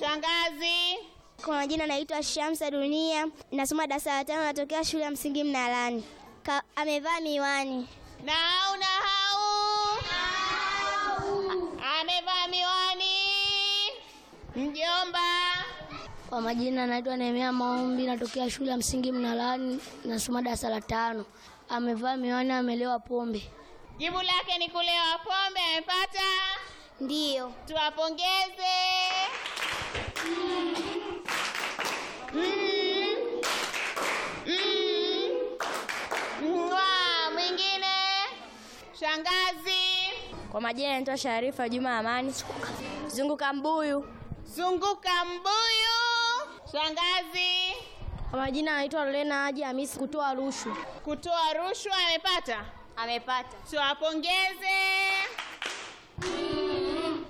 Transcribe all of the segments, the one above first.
Shangazi. Kwa majina naitwa Shamsa Dunia, nasoma darasa la tano, natokea shule ya msingi Mnalani. Ka, amevaa miwani. Nahau nahau. Amevaa miwani. Mjomba. Kwa majina naitwa Nehemia Maombi, natokea shule ya msingi Mnalani, nasoma darasa la tano. Amevaa miwani, amelewa pombe. Jibu lake ni kulewa pombe. Amepata? Ndiyo. Tuwapongeze. Mm. Mm. Mwaa, mwingine. Shangazi. Kwa majina naitwa Sharifa Juma Amani, zunguka mbuyu. Zunguka mbuyu. Shangazi. Kwa majina naitwa Lena Haji Hamisi, kutoa rushwa. Kutoa rushwa. Amepata? Amepata. Tuwapongeze. Mm.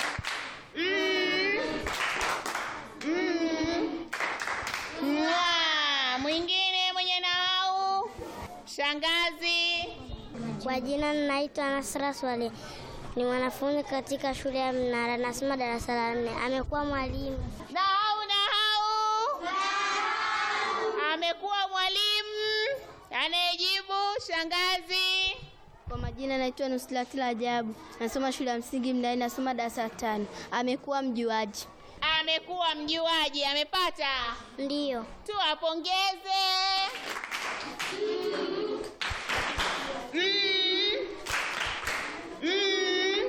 Mm. Mwaa, mwingine mwenye nahau. Shangazi. Kwa jina naitwa Nasra Swale, ni mwanafunzi katika shule ya Mnara, nasoma darasa la nne. Amekuwa mwalimu. Nahau nahau. Amekuwa mwalimu. Anayejibu shangazi. Kwa majina naitwa Nuslati Ajabu, nasoma shule ya msingi Mnalani, nasoma darasa la tano. Amekuwa mjuaji. Amekuwa mjuaji. Amepata? Ndiyo. Tuwapongeze. Mm. Mm.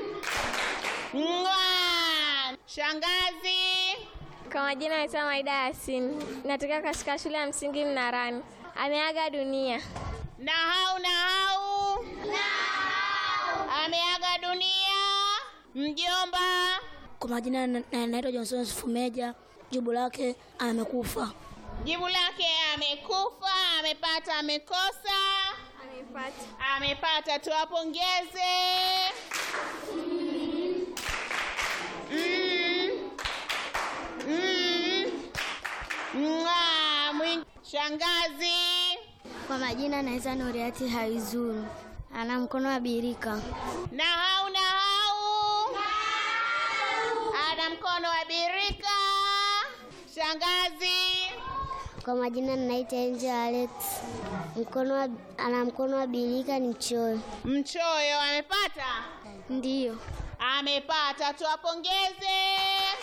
Mwaa. Shangazi. Kwa majina naitwa Maida Yasin, natokea katika shule ya msingi Mnarani. Ameaga dunia. Nahau nahau. Ameaga dunia. Mjomba. Kwa majina na- na- naitwa Johnson Fumeja, jibu lake amekufa. Jibu lake amekufa. Amepata amekosa? Amepata. Amepata. Tuwapongeze. Mm. Mm. Mwaa, mwing- Shangazi. Kwa majina naitwa Nuriati Haizuru, ana mkono wa birika. Nahau nahau. Ana mkono wa birika. Shangazi. Kwa majina naitwa Angel Alex, mkono wa, ana mkono wa birika, ni mchoyo. Mchoyo amepata? Ndiyo. Amepata. Tuwapongeze.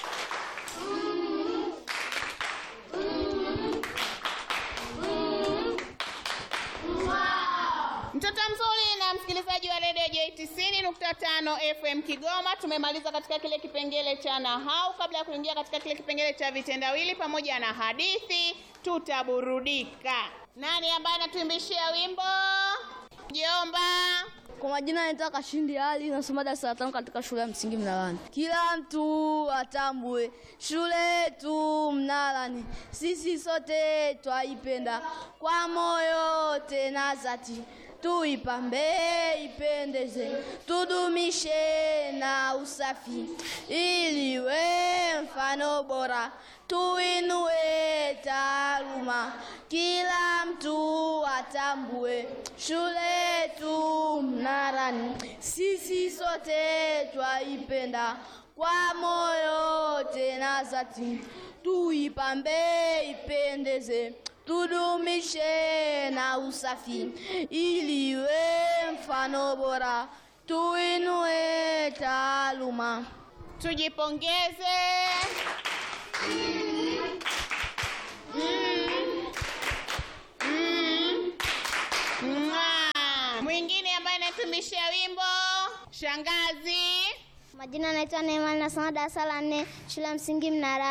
Mtoto mzuri na msikilizaji wa redio J90.5 FM Kigoma, tumemaliza katika kile kipengele cha nahau. Kabla ya kuingia katika kile kipengele cha vitendawili pamoja na hadithi, tutaburudika. Nani ambaye anatuimbishia wimbo? Jomba. Kwa majina naitwa Kashindi Ali, nasoma darasa la tano katika shule ya msingi Mnalani. Kila mtu atambue shule yetu Mnalani, sisi sote twaipenda kwa moyo tena zati, tuipambe ipendeze, tudumishe na usafi, ili we mfano bora tuinue taaluma, kila mtu atambue shule yetu Mnarani, sisi sote twaipenda kwa moyo tena zati, tuipambe ipendeze, tudumishe na usafi, ili iwe mfano bora, tuinue taaluma. Tujipongeze. Mm. Mm. Mwah. Mwingine ambaye anatumishia wimbo shangazi. Majina naitwa Neema, nasoma darasa la nne shule ya msingi Mnara.